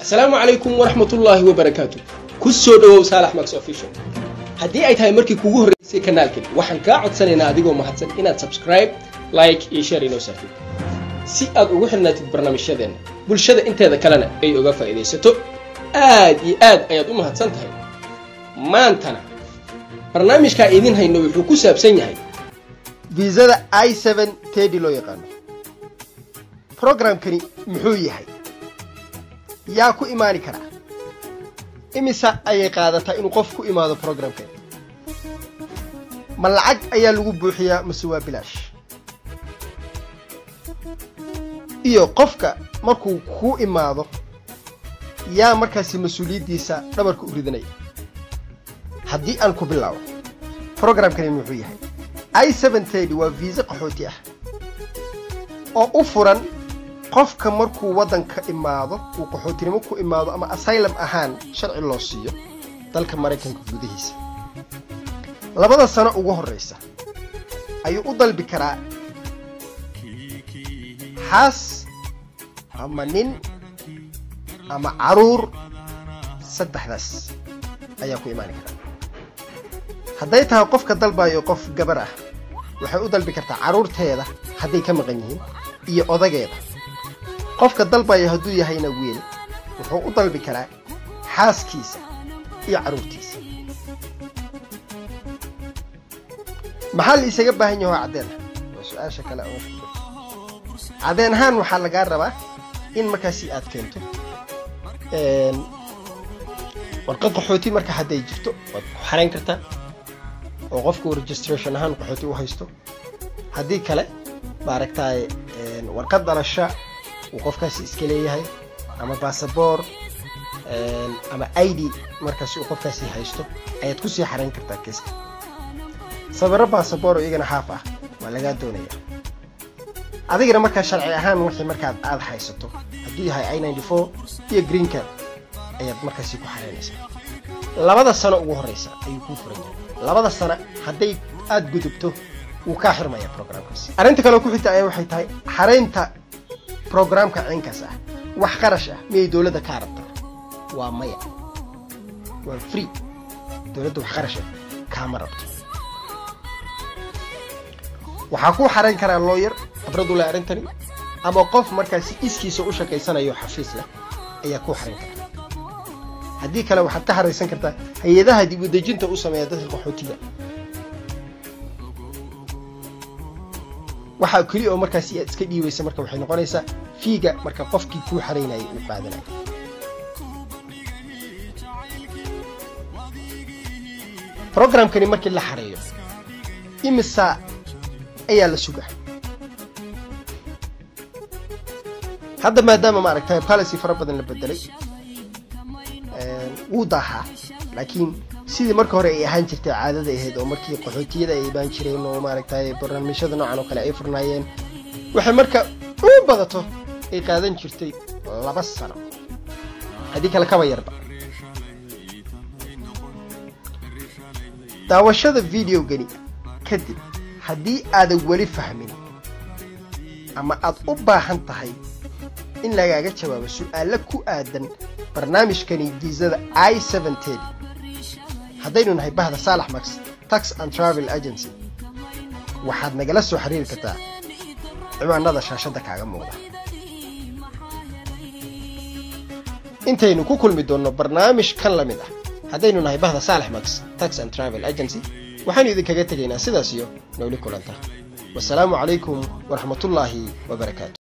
asalaamu calaykum waraxmatullaahi wabarakaatu ku soo dhowow saalax max official haddii ay tahay markii kugu horreysay kanaalkan waxaan kaa codsanaynaa adigoo mahadsan inaad subscribe like iyo share inoo saartid si aad ugu xirnaatid barnaamijyadeenna bulshada inteeda kalena ay uga faa'iidaysato aad iyo aad ayaad u mahadsan tahay maantana barnaamijkaa idin hayno wuxuu ku saabsan yahay viisada i seven tedi loo yaqaano programkani muxuu yahay yaa ku imaani karaa imisa ayay qaadataa inuu qof ku imaado programkani ma lacag ayaa lagu buuxiyaa mase waa bilaash iyo qofka markuu ku imaado yaa markaasi mas-uuliyaddiisa dhabarka u ridanaya haddii aan ku bilaabo programkani muxuu yahay i seven tedi waa viisa qaxooti ah oo u furan qofka markuu waddanka imaado uu qaxootinimo ku imaado ama asylum ahaan sharci loo siiyo dalka maraykanka gudihiisa labada sano ugu horraysa ayuu u dalbi karaa xaas ama nin ama caruur saddexdaas ayaa ku imaani karaa hadday tahay qofka dalbayo qof gabar ah waxay u dalbi kartaa carruurteeda hadday ka maqan yihiin iyo odageeda qofka dalbaya hadduu yahayna wiil wuxuu u dalbi karaa xaaskiisa iyo carruurtiisa maxaa la isaga baahan yaho caddeen waa su-aasha kale caddeen ahaan waxaa lagaa rabaa in markaasi aad keento warqad qaxooti marka hadday jirto waad ku xarayn kartaa oo qofku registration ahaan qaxooti u haysto haddii kale maaragtaay warqad dhalasha uu qofkaasi iska leeyahay ama basaboor ama i d markaasi uu qofkaasi haysto ayaad kusii xarayn kartaa kiiska sawiro basaboor oo iyagana haaf ah waa lagaa doonaya adigana markaa sharci ahaan wixii markaad aad haysato hadduu yahay i ninety four iyo green card ayaad markaasi ku xaraynaysaa labada sano ugu horreysa ayuu kuu furan yahay labada sano hadday aada gudubto wuu kaa xirmaya programkaasi arrinta kaleo ku xigta ayaa waxay tahay xaraynta programka ciinkaas ah wax qarash ah miyay dowladda kaa rabtaa waa maya waa free dowladda wax qarash ah kaama rabto waxaa kuu xarayn karaa looyar khibradu leh arrintani ama qof markaasi iskiisa u shaqaysanayo xafiis leh ayaa kuu xarayn karaa haddii kale waxaad ka haraysan kartaa hay-adaha dib u dejinta u sameeya dadka qaxootiga waxaa keli oo markaasi aad iska dhiibaysa marka waxay noqonaysaa fiiga marka qofkii kuu xaraynayay uu qaadanayo programkani markii la xareeyo imisa ayaa la sugaa hadda maadaama maaragtay policy fara badan la bedelay wuu daahaa laakiin sidii marka hore ay ahaan jirtay caadada ahayd oo markii qaxootiyada ay imaan jireen oo maaragtay barnaamijyada noocan oo kale ay furnaayeen waxay marka u badato ay qaadan jirtay laba sano haddii kale kaba yarba daawashada videogani kadib haddii aadan weli fahmin ama aad u baahan tahay in lagaaga jawaabo su-aalo ku aadan barnaamijkani viisada i seven tedi haddaynu nahay bahda saalax max tax and travel agency waxaad nagala soo xiriiri kartaa ciwaanada shaashadda kaaga muuqda intaynu ku kulmi doonno barnaamij kan la mid ah haddaynu nahay bahda saalax max tax and travel agency waxaanu idinkaga tegaynaa sidaas iyo nowli kulanta wasalaamu calaykum waraxmatullaahi wabarakaatu